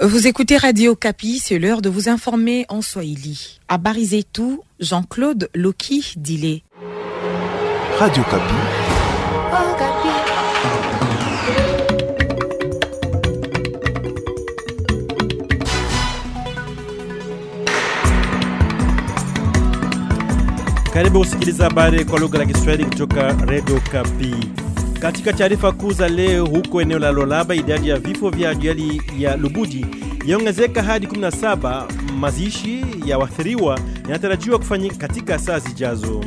Vous écoutez Radio Kapi, c'est l'heure de vous informer en Swahili. À Barizetou, Jean-Claude Loki Dilé. Radio Kapi. Karibu kusikiliza habari kwa lugha la Kiswahili kutoka Radio Kapi. Katika taarifa kuu za leo, huko eneo la Lolaba, idadi ya vifo vya ajali ya Lubudi yaongezeka hadi 17. Mazishi ya waathiriwa yanatarajiwa kufanyika katika saa zijazo.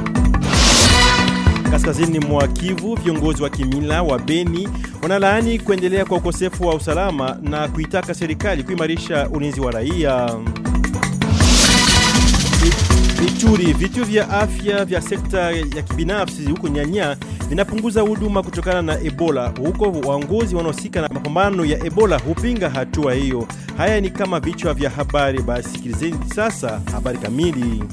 Kaskazini mwa Kivu, viongozi wa kimila wa Beni wanalaani kuendelea kwa ukosefu wa usalama na kuitaka serikali kuimarisha ulinzi wa raia. Ituri, vituo vya afya vya sekta ya kibinafsi huko Nyanya vinapunguza huduma kutokana na Ebola. Huko waongozi wanaohusika na mapambano ya Ebola hupinga hatua hiyo. Haya ni kama vichwa vya habari. Basi sikilizeni sasa habari kamili.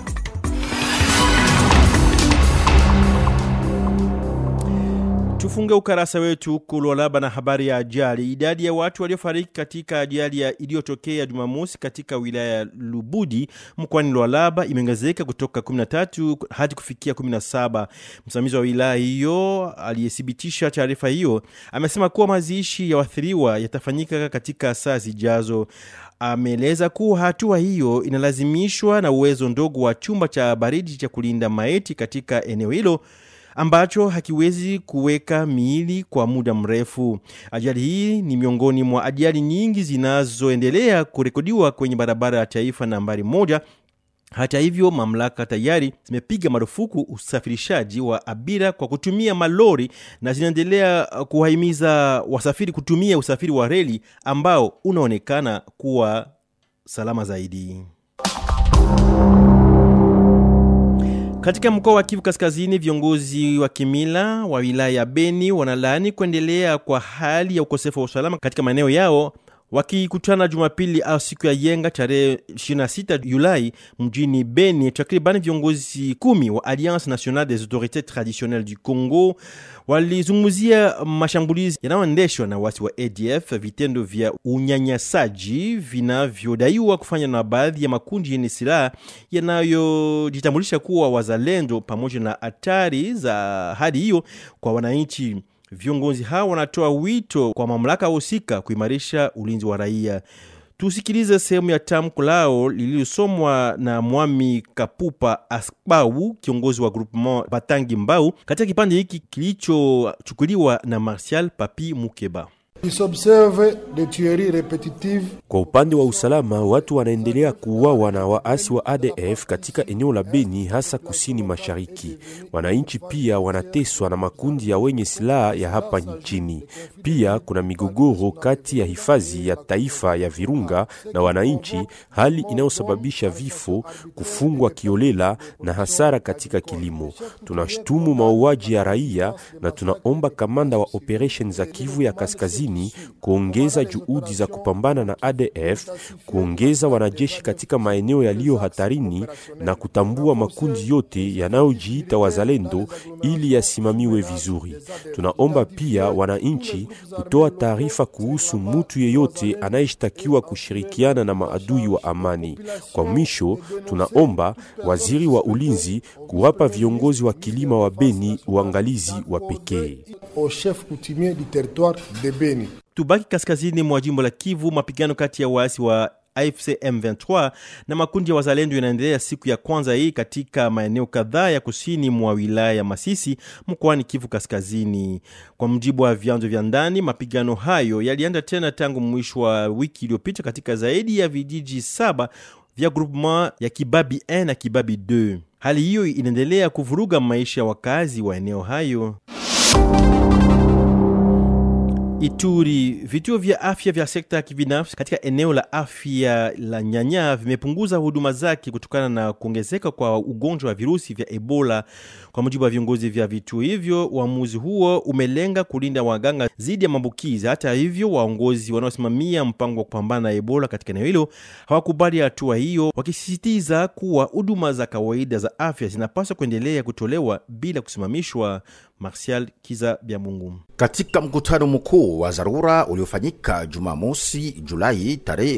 Tufunge ukarasa wetu kulolaba na habari ya ajali. Idadi ya watu waliofariki katika ajali ya iliyotokea Jumamosi katika wilaya ya Lubudi mkoani Lwalaba imeongezeka kutoka 13 hadi kufikia 17. Msimamizi wa wilaya hiyo aliyethibitisha taarifa hiyo amesema kuwa mazishi ya waathiriwa yatafanyika katika saa zijazo. Ameeleza kuwa hatua hiyo inalazimishwa na uwezo ndogo wa chumba cha baridi cha kulinda maiti katika eneo hilo ambacho hakiwezi kuweka miili kwa muda mrefu. Ajali hii ni miongoni mwa ajali nyingi zinazoendelea kurekodiwa kwenye barabara ya taifa nambari moja. Hata hivyo, mamlaka tayari zimepiga marufuku usafirishaji wa abiria kwa kutumia malori na zinaendelea kuwahimiza wasafiri kutumia usafiri wa reli ambao unaonekana kuwa salama zaidi. Katika mkoa wa Kivu Kaskazini, viongozi wa kimila wa wilaya ya Beni wanalaani kuendelea kwa hali ya ukosefu wa usalama katika maeneo yao wakikutana Jumapili au siku ya Yenga tarehe 26 Julai mjini Beni. Takriban viongozi kumi wa Alliance Nationale des Autorités Traditionnelles du Congo walizungumzia mashambulizi yanayoendeshwa na wasi wa ADF, vitendo vya unyanyasaji vinavyodaiwa kufanywa na baadhi ya makundi yenye silaha yanayojitambulisha kuwa wazalendo, pamoja na hatari za hali hiyo kwa wananchi. Viongozi hao wanatoa wito kwa mamlaka husika kuimarisha ulinzi wa raia. Tusikilize sehemu ya tamko lao lililosomwa na Mwami Kapupa Asbau, kiongozi wa groupement Batangi Mbau, katika kipande hiki kilichochukuliwa na Martial Papi Mukeba. Kwa upande wa usalama, watu wanaendelea kuuawa na waasi wa ADF katika eneo la Beni, hasa kusini mashariki. Wananchi pia wanateswa na makundi ya wenye silaha ya hapa nchini. Pia kuna migogoro kati ya hifadhi ya taifa ya Virunga na wananchi, hali inayosababisha vifo, kufungwa kiolela na hasara katika kilimo. Tunashtumu mauaji ya raia na tunaomba kamanda wa operation za Kivu ya Kaskazini kuongeza juhudi za kupambana na ADF, kuongeza wanajeshi katika maeneo yaliyo hatarini na kutambua makundi yote yanayojiita wazalendo ili yasimamiwe vizuri. Tunaomba pia wananchi kutoa taarifa kuhusu mtu yeyote anayeshtakiwa kushirikiana na maadui wa amani. Kwa mwisho, tunaomba waziri wa ulinzi kuwapa viongozi wa kilima wa Beni uangalizi wa pekee. Tubaki kaskazini mwa jimbo la Kivu. Mapigano kati ya waasi wa AFC M23 na makundi ya wazalendo yanaendelea siku ya kwanza hii katika maeneo kadhaa ya kusini mwa wilaya ya Masisi mkoani Kivu Kaskazini. Kwa mujibu wa vyanzo vya ndani, mapigano hayo yalianza tena tangu mwisho wa wiki iliyopita katika zaidi ya vijiji saba vya groupement ya Kibabi 1 na Kibabi 2. Hali hiyo inaendelea kuvuruga maisha ya wakazi wa eneo hayo. Ituri, vituo vya afya vya sekta ya kibinafsi katika eneo la afya la Nyanya vimepunguza huduma zake kutokana na kuongezeka kwa ugonjwa wa virusi vya Ebola. Kwa mujibu wa viongozi vya vituo hivyo, uamuzi huo umelenga kulinda waganga dhidi ya maambukizi. Hata hivyo, waongozi wanaosimamia mpango wa kupambana na Ebola katika eneo hilo hawakubali hatua hiyo, wakisisitiza kuwa huduma za kawaida za afya zinapaswa kuendelea kutolewa bila kusimamishwa. Martial Kiza Byamungu. Katika mkutano mkuu wa dharura uliofanyika Jumamosi Julai tarehe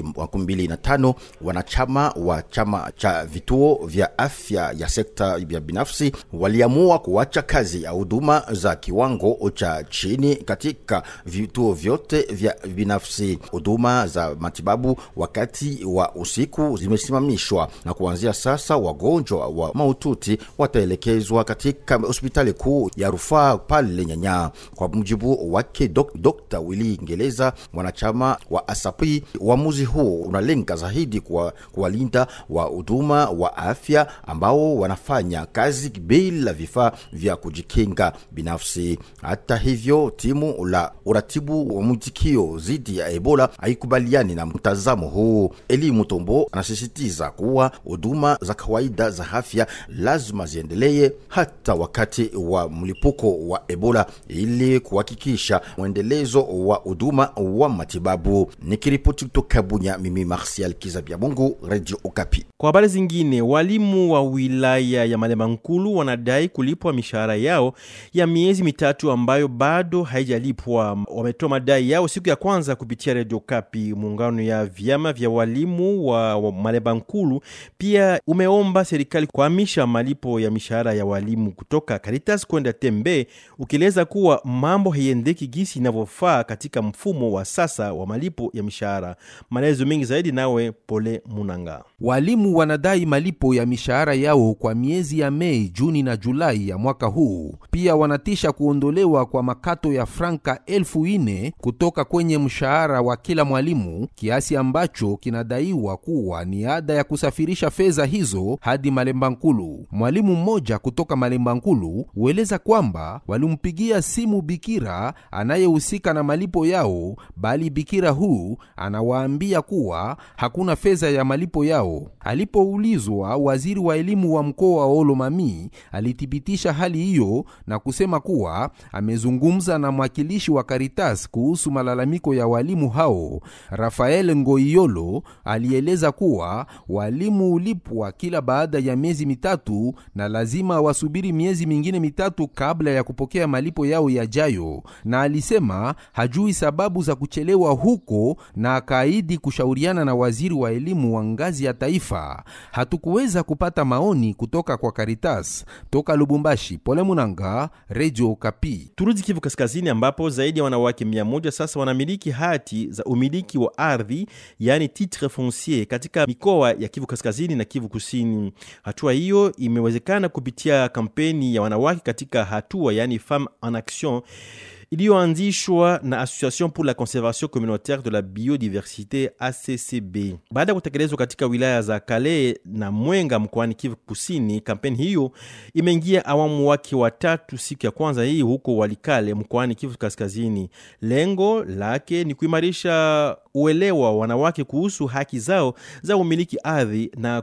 25, wanachama wa chama cha vituo vya afya ya sekta ya binafsi waliamua kuacha kazi ya huduma za kiwango cha chini katika vituo vyote vya binafsi. Huduma za matibabu wakati wa usiku zimesimamishwa, na kuanzia sasa wagonjwa wa mahututi wataelekezwa katika hospitali kuu ya rufaa pale Nyanya. Kwa mujibu wake dok, Dr. Willy Ngeleza, mwanachama wa ASAPI, uamuzi huu unalenga zaidi kuwalinda wa huduma wa afya ambao wanafanya kazi bila vifaa vya kujikinga binafsi. Hata hivyo, timu la uratibu wa mwitikio dhidi ya Ebola haikubaliani na mtazamo huu. Eli Mutombo anasisitiza kuwa huduma za kawaida za afya lazima ziendelee hata wakati wa mlipuko wa Ebola ili kuhakikisha mwendelezo wa huduma wa matibabu. Nikiripoti kutoka Bunya, mimi Martial Kizabia Mungu, Radio Okapi. Kwa habari zingine, walimu wa wilaya ya Malema Nkulu wanadai kulipwa mishahara yao ya miezi mitatu ambayo bado haijalipwa. Wametoa madai yao siku ya kwanza kupitia Radio Kapi. Muungano ya vyama vya walimu wa, wa Malema Nkulu pia umeomba serikali kuhamisha malipo ya mishahara ya walimu kutoka Caritas kwenda Tembe, ukieleza kuwa mambo haiendeki gisi inavyofaa katika mfumo wa sasa wa malipo ya mishahara. Maelezo mengi zaidi nawe Pole Munanga. Walimu wanadai malipo ya mishahara yao kwa miezi ya Mei, Juni na Julai ya mwaka huu. Pia wanatisha kuondolewa kwa makato ya franka elfu ine kutoka kwenye mshahara wa kila mwalimu, kiasi ambacho kinadaiwa kuwa ni ada ya kusafirisha fedha hizo hadi Malemba Nkulu. Mwalimu mmoja kutoka Malemba Nkulu hueleza kwamba walimpigia simu bikira anayehusika na malipo yao, bali bikira huu anawaambia kuwa hakuna fedha ya malipo yao. Alipoulizwa, waziri wa elimu wa mkoa wa Olomami alithibitisha hali hiyo na kusema kuwa amezungumza na mwakilishi wa Caritas kuhusu malalamiko ya walimu hao. Rafael Ngoiyolo alieleza kuwa walimu hulipwa kila baada ya miezi mitatu na lazima wasubiri miezi mingine mitatu kabla ya kupokea malipo yao yajayo, na alisema hajui sababu za kuchelewa huko, na akaahidi kushauriana na waziri wa elimu wa ngazi ya taifa. Hatukuweza kupata maoni kutoka kwa Caritas. Toka Lubumbashi, Pole Munanga, Radio Kapi. Turudi Kivu Kaskazini, ambapo zaidi ya wanawake mia moja sasa wanamiliki hati za umiliki wa ardhi, yaani titre foncier katika mikoa ya Kivu Kaskazini na Kivu Kusini. Hatua hiyo imewezekana kupitia kampeni ya wanawake katika hatua, yaani Femme en Action iliyoanzishwa na Association pour la Conservation Communautaire de la Biodiversité ACCB. Baada ya kutekelezwa katika wilaya za Kale na Mwenga mkoani Kivu Kusini, kampeni hiyo imeingia awamu wake wa tatu siku ya kwanza hii huko Walikale mkoani Kivu Kaskazini. Lengo lake ni kuimarisha uelewa wa wanawake kuhusu haki zao za umiliki ardhi na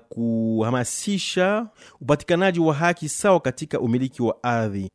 kuhamasisha upatikanaji wa haki sawa katika umiliki wa ardhi.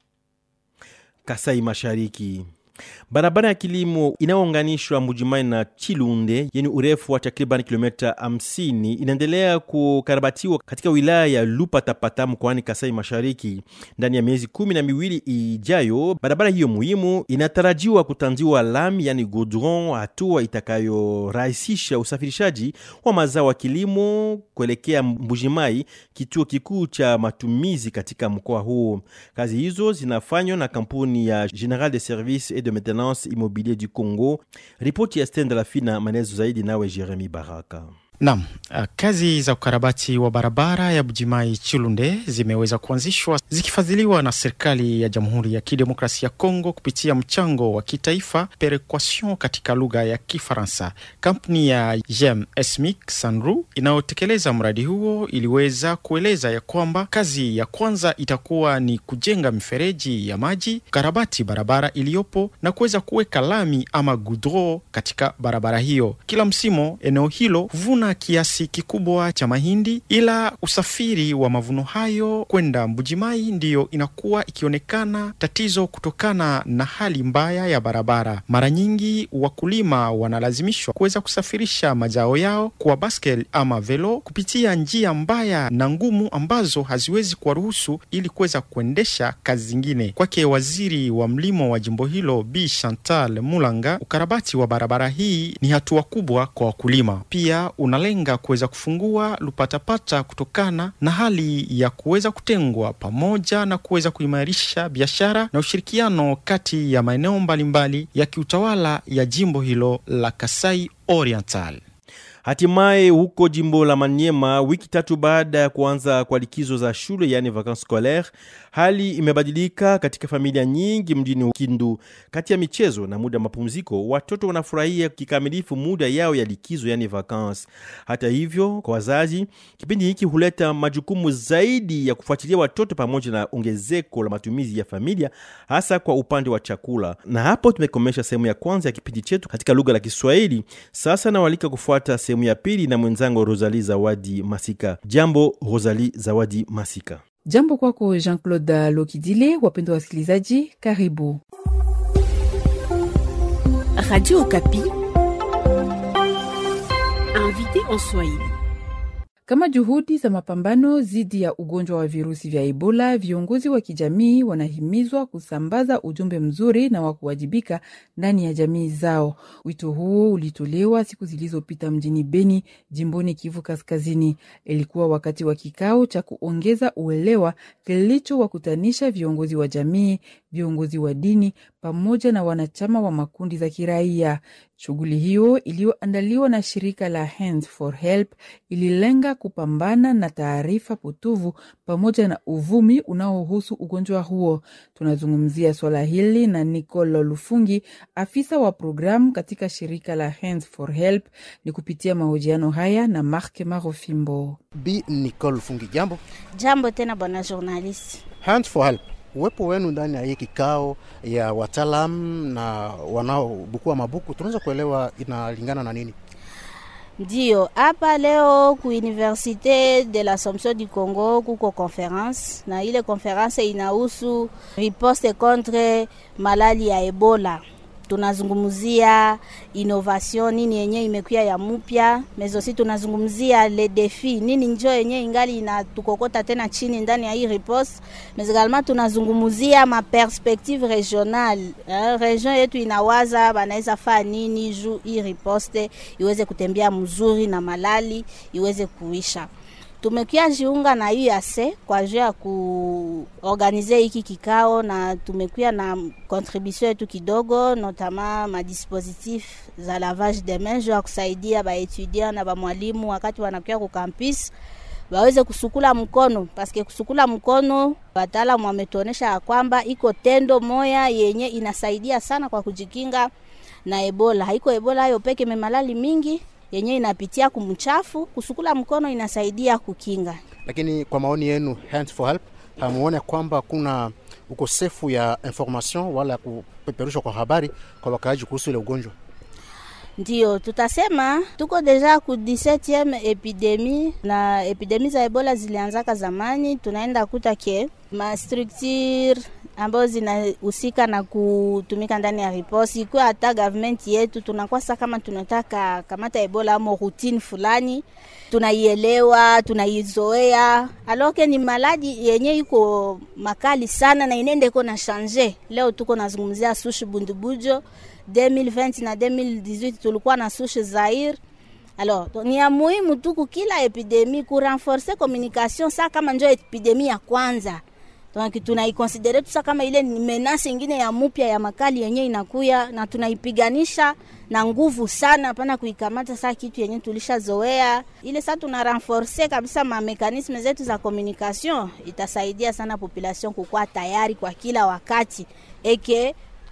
Kasai Mashariki. Barabara ya kilimo inayounganishwa Mbujimai na Chilunde yenye urefu wa takriban kilomita 50 inaendelea kukarabatiwa katika wilaya ya Lupatapata mkoani Kasai Mashariki. Ndani ya miezi kumi na miwili ijayo, barabara hiyo muhimu inatarajiwa kutanziwa lami, yani goudron, hatua itakayorahisisha usafirishaji wa mazao ya kilimo kuelekea Mbujimai, kituo kikuu cha matumizi katika mkoa huo. Kazi hizo zinafanywa na kampuni ya General de Service et de Maintenance Immobilier du Congo. Ripoti ya Stenda Lafina, maelezo zaidi nawe Jeremy Baraka. Naam, kazi za ukarabati wa barabara ya Bujimai Chilunde zimeweza kuanzishwa zikifadhiliwa na serikali ya Jamhuri ya Kidemokrasia ya Kongo kupitia mchango wa kitaifa perequation katika lugha ya Kifaransa. Kampuni ya Gem Esmic Sanru inayotekeleza mradi huo iliweza kueleza ya kwamba kazi ya kwanza itakuwa ni kujenga mifereji ya maji, kukarabati barabara iliyopo na kuweza kuweka lami ama gudro katika barabara hiyo. Kila msimo eneo hilo huvuna kuvuna kiasi kikubwa cha mahindi, ila usafiri wa mavuno hayo kwenda Mbujimai ndiyo inakuwa ikionekana tatizo kutokana na hali mbaya ya barabara. Mara nyingi wakulima wanalazimishwa kuweza kusafirisha mazao yao kwa baskel ama velo kupitia njia mbaya na ngumu ambazo haziwezi kuwaruhusu ili kuweza kuendesha kazi zingine. Kwake waziri wa mlimo wa jimbo hilo Bi Chantal Mulanga, ukarabati wa barabara hii ni hatua kubwa kwa wakulima, pia unalenga kuweza kufungua lupatapata kutokana na hali ya kuweza kutengwa, pamoja na kuweza kuimarisha biashara na ushirikiano kati ya maeneo mbalimbali ya kiutawala ya jimbo hilo la Kasai Oriental. Hatimaye huko jimbo la Maniema, wiki tatu baada ya kuanza kwa likizo za shule, yaani vacances scolaires, hali imebadilika katika familia nyingi mjini Kindu. Kati ya michezo na muda wa mapumziko, watoto wanafurahia kikamilifu muda yao ya likizo, yaani vacances. Hata hivyo, kwa wazazi, kipindi hiki huleta majukumu zaidi ya kufuatilia watoto pamoja na ongezeko la matumizi ya familia, hasa kwa upande wa chakula. Na hapo tumekomesha sehemu ya kwanza ya kipindi chetu katika lugha la Kiswahili. Sasa nawalika kufuata sehemu ya pili na mwenzangu Rosali Zawadi Masika. Jambo Rosali Zawadi Masika. Jambo kwako Jean-Claude Lokidile. Wapendwa wasikilizaji, karibu Radio Okapi, invité en Swahili. Kama juhudi za mapambano dhidi ya ugonjwa wa virusi vya Ebola, viongozi wa kijamii wanahimizwa kusambaza ujumbe mzuri na wa kuwajibika ndani ya jamii zao. Wito huo ulitolewa siku zilizopita mjini Beni, jimboni Kivu Kaskazini. Ilikuwa wakati wa kikao cha kuongeza uelewa kilichowakutanisha viongozi wa jamii, viongozi wa dini pamoja na wanachama wa makundi za kiraia. Shughuli hiyo iliyoandaliwa na shirika la Hands for Help ililenga kupambana na taarifa potovu pamoja na uvumi unaohusu ugonjwa huo. Tunazungumzia swala hili na Nicolo Lufungi, afisa wa programu katika shirika la Hands for Help, ni kupitia mahojiano haya na Mark Marofimbo. Bi Nicole Lufungi, jambo. Jambo tena bwana journalist. Hands for Help, uwepo wenu ndani ya hii kikao ya wataalam na wanaobukua mabuku, tunaweza kuelewa inalingana na nini? Ndiyo, hapa leo ku Universite de l'Assomption du Congo kuko conference na ile conference inahusu riposte contre malali ya Ebola. Tunazungumzia innovation nini yenye imekuya ya mupya, mezosi tunazungumzia le defi nini njo yenye ingali inatukokota tena chini ndani ya hii riposte, mais également tunazungumzia ma perspective regionale eh, region yetu inawaza banaweza faa nini juu hii riposte iweze kutembea mzuri na malali iweze kuisha tumekia jiunga na UAC kwa juu ya kuorganize hiki kikao, na tumekuya na contribution yetu kidogo, notama madispositif za lavage de main juu ya kusaidia baetudiant na bamwalimu wakati wanakuya ku campus waweze kusukula mkono, paske kusukula mkono wataalamu wametuonesha ya kwamba iko tendo moya yenye inasaidia sana kwa kujikinga na Ebola. Haiko Ebola hayo peke, memalali mingi yenye inapitia kumchafu. Kusukula mkono inasaidia kukinga. Lakini kwa maoni yenu, Hands for Help, hamuone kwamba kuna ukosefu ya information wala kupeperushwa kwa habari kwa wakaaji kuhusu ile ugonjwa? Ndio tutasema tuko deja ku 17e epidemi na epidemi za Ebola zilianzaka zamani. Tunaenda kuta ke ma structure ambazo zinahusika na kutumika ndani ya riposi ikuwa hata government yetu tunakuwa sasa, kama tunataka kamata Ebola amo routine fulani, tunaielewa tunaizoea, aloke ni maladi yenye iko makali sana na inende iko na change. Leo tuko nazungumzia sushi bundubujo 2020 na 2018 tulikuwa na sushi Zaire. Alors, ni ya muhimu tu kila epidemi ku renforcer communication sa kama njo epidemi ya kwanza donc tunaikonsidere tusa kama ile ni menasi ingine ya mupya ya makali yenye inakuya na tunaipiganisha na nguvu sana, hapana kuikamata saa kitu yenye tulishazoea ile. Saa tuna renforce kabisa ma mekanisme zetu za communication, itasaidia sana population kukuwa tayari kwa kila wakati eke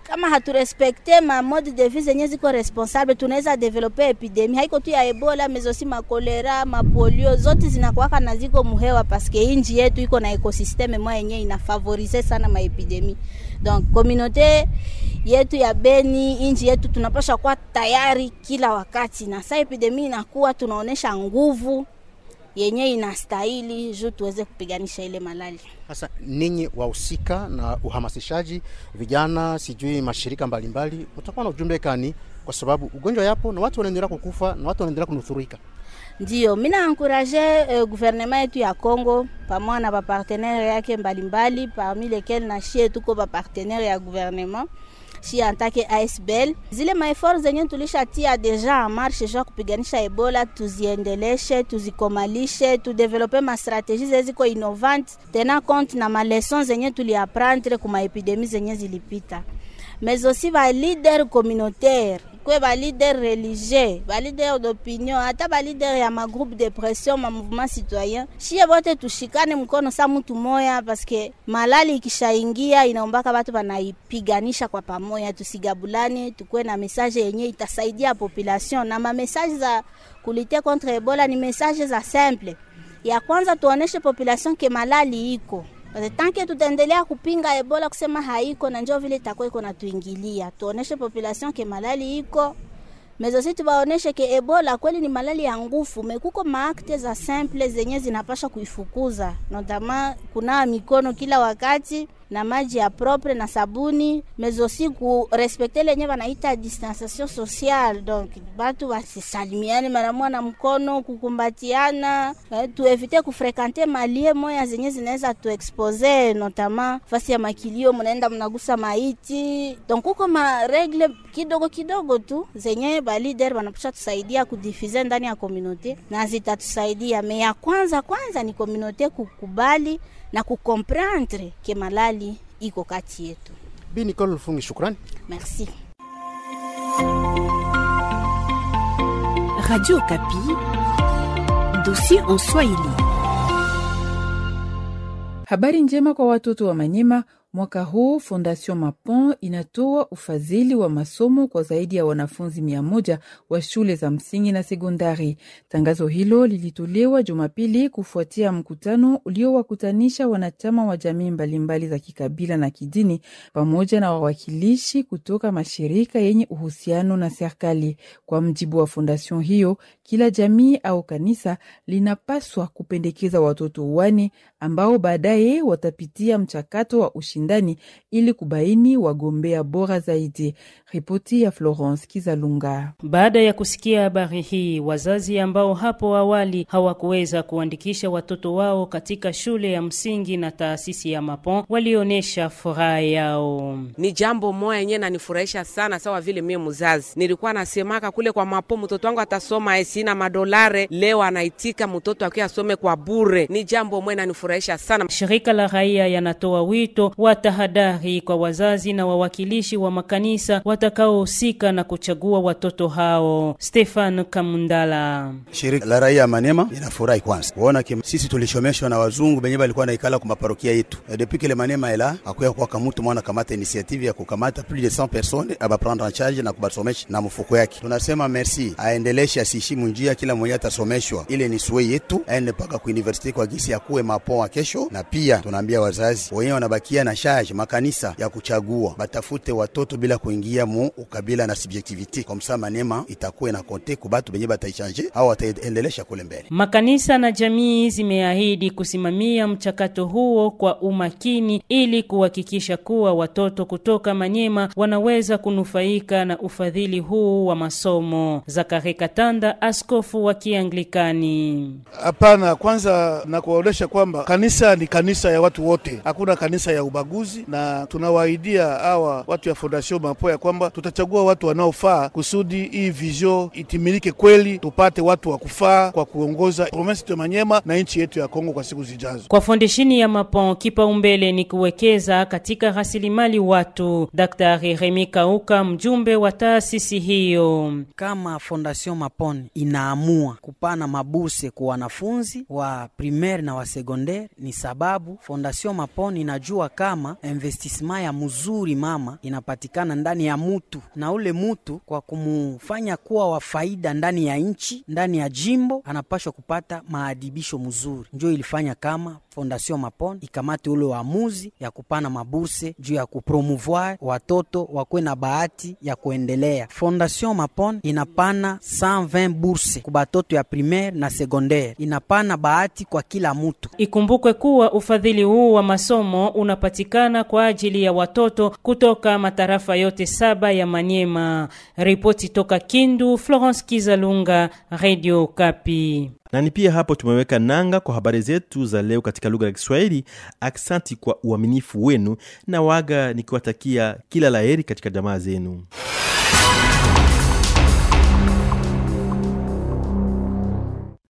kama haturespekte ma mode de vie zenye ziko responsable, tunaweza develope epidemi haiko tu ya Ebola, mezosi makolera, mapolio zote zinakuwaka na ziko muhewa, paske inji yetu iko na ekosisteme mwa yenye inafavorize sana maepidemi. Donc communauté yetu ya Beni, inji yetu tunapasha kuwa tayari kila wakati, na saa epidemi inakuwa tunaonesha nguvu yenye inastahili juu tuweze kupiganisha ile malali. Sasa ninyi wahusika na uhamasishaji vijana, sijui mashirika mbalimbali, utakuwa na ujumbe kani? Kwa sababu ugonjwa yapo na watu wanaendelea kukufa na watu wanaendelea kunusurika. Ndio mina ankuraje uh, guvernema yetu ya Congo pamoja na bapartenere yake mbalimbali, parmi lesquels na shie tuko bapartenere ya guvernema shi antake ASBL. Zile maefort zenye tulishatia deja en marche jua kupiganisha Ebola, tuziendeleshe, tuzikomalishe, tudevelope mastrategie zenye ziko innovante tena compte na maleson zenye tuliaprendre kuma epidemi zenye zilipita, mais aussi ba leader communautaire kwe ba leader religieux ba leader d'opinion hata ba leader ya ma groupe de pression ma mouvement citoyen shie bote tushikane mkono sa mtu moya, paske malali ikishaingia inaombaka batu banaipiganisha kwa pamoja, tusigabulane, tukuwe na message yenye itasaidia population. Na ma message za kulite contre Ebola ni message za simple. Ya kwanza tuoneshe population ke malali iko tanke tutaendelea kupinga Ebola kusema haiko na njoo vile itakuwa iko natuingilia, tuoneshe population ke malali iko mezosi, tubaoneshe ke Ebola kweli ni malali ya ngufu, mekuko maakte za simple zenye zinapasha kuifukuza, notama kunawa mikono kila wakati na maji ya propre na sabuni, mezosi ku respecte lenye wanaita distanciation sociale, donc batu basisalimiane mara moja na mkono, kukumbatiana, eh, tuevite kufrekante malie moya zenye zinaweza tuexpose, notama fasi ya makilio, mnaenda mnagusa maiti, donc kuko ma regle kidogo kidogo tu zenye ba leader wanapasha tusaidia kudifize ndani ya komunote na zitatusaidia. Me ya kwanza kwanza ni komunote kukubali na kukomprendre ke malali iko kati yetu. Bi Nicole Lufungi, shukrani. Merci. Radio Kapi, dossier en Swahili. Habari njema kwa watoto wa Manyema. Mwaka huu Fondation Mapon inatoa ufadhili wa masomo kwa zaidi ya wanafunzi mia moja wa shule za msingi na sekondari. Tangazo hilo lilitolewa Jumapili kufuatia mkutano uliowakutanisha wanachama wa jamii mbalimbali za kikabila na kidini pamoja na wawakilishi kutoka mashirika yenye uhusiano na serikali. Kwa mjibu wa fondation hiyo, kila jamii au kanisa linapaswa kupendekeza watoto wane ambao baadaye watapitia mchakato wa ushindani ili kubaini wagombea bora zaidi. Ripoti ya Florence Kizalunga. Baada ya kusikia habari hii, wazazi ambao hapo awali hawakuweza kuandikisha watoto wao katika shule ya msingi na taasisi ya Mapon walionyesha furaha yao. Ni jambo moya yenyewe nanifurahisha sana, sawa vile mie mzazi nilikuwa nasemaka kule kwa Mapon, mtoto wangu atasoma esina madolare, leo anaitika mtoto akiwa asome kwa bure. Ni jambo moya nanifurahisha sana. Shirika la raia yanatoa wito wa tahadhari kwa wazazi na wawakilishi wa makanisa watakaohusika na kuchagua watoto hao. Stefan Kamundala. Shirika la raia ya Manema inafurahi kwanza kuona kim, sisi tulishomeshwa na wazungu benye balikuwa naikala kwa maparokia yetu depuis que le Manema ela akuya kwa kamutu mwana kamata initiative ya kukamata plus de 100 personnes aba prendre en charge na kubasomesha na mfuko yake. Tunasema merci, aendeleshe asishimu njia, kila mmoja atasomeshwa. Ile ni suwe yetu, aende mpaka ku university kwa gisi ya kuwe mapo wa kesho, na pia tunaambia wazazi wenyewe wanabakia na charge makanisa ya kuchagua batafute watoto bila kuingia mu ukabila na subjectivity, kwa msa Manema itakuwa na konte kubatu benye bataichange au wataendelesha kule mbele. Makanisa na jamii zimeahidi kusimamia mchakato huo kwa umakini ili kuhakikisha kuwa watoto kutoka Manyema wanaweza kunufaika na ufadhili huu wa masomo. Zakari Katanda, askofu wa Kianglikani. Hapana, kwanza na kuwaonyesha kwamba kanisa ni kanisa ya watu wote, hakuna kanisa ya ubaguzi, na tunawaahidia hawa watu ya Fondation Mapo ya kwamba tutachagua watu wanaofaa kusudi hii vision itimilike kweli, tupate watu wa kufaa kwa kuongoza province ya Manyema na nchi yetu ya Kongo kwa siku zijazo. Kwa fondeshini ya Mapon, kipaumbele ni kuwekeza katika rasilimali watu. Daktari Remi Kauka, mjumbe wa taasisi hiyo: kama Fondation Mapon inaamua kupana mabuse kwa wanafunzi wa primaire na wa secondaire, ni sababu Fondation Mapon inajua kama kama investissement ya mzuri mama inapatikana ndani ya mutu, na ule mutu kwa kumufanya kuwa wa faida ndani ya nchi, ndani ya jimbo, anapashwa kupata maadibisho mzuri. Njo ilifanya kama Fondation Mapon ikamate ule uamuzi ya kupana maburse juu ya kupromouvoir watoto wakwe na bahati ya kuendelea. Fondation Mapon inapana 120 burse ku batoto ya primaire na secondaire, inapana bahati kwa kila mutu. Ikumbukwe kuwa ufadhili huu wa masomo unapatikana kwa ajili ya watoto kutoka matarafa yote saba ya Manyema. Ripoti toka Kindu, Florence Kizalunga, Radio Kapi. na ni pia hapo tumeweka nanga kwa habari zetu za leo katika lugha ya Kiswahili. Aksanti kwa uaminifu wenu na waga nikiwatakia kila laheri katika jamaa zenu.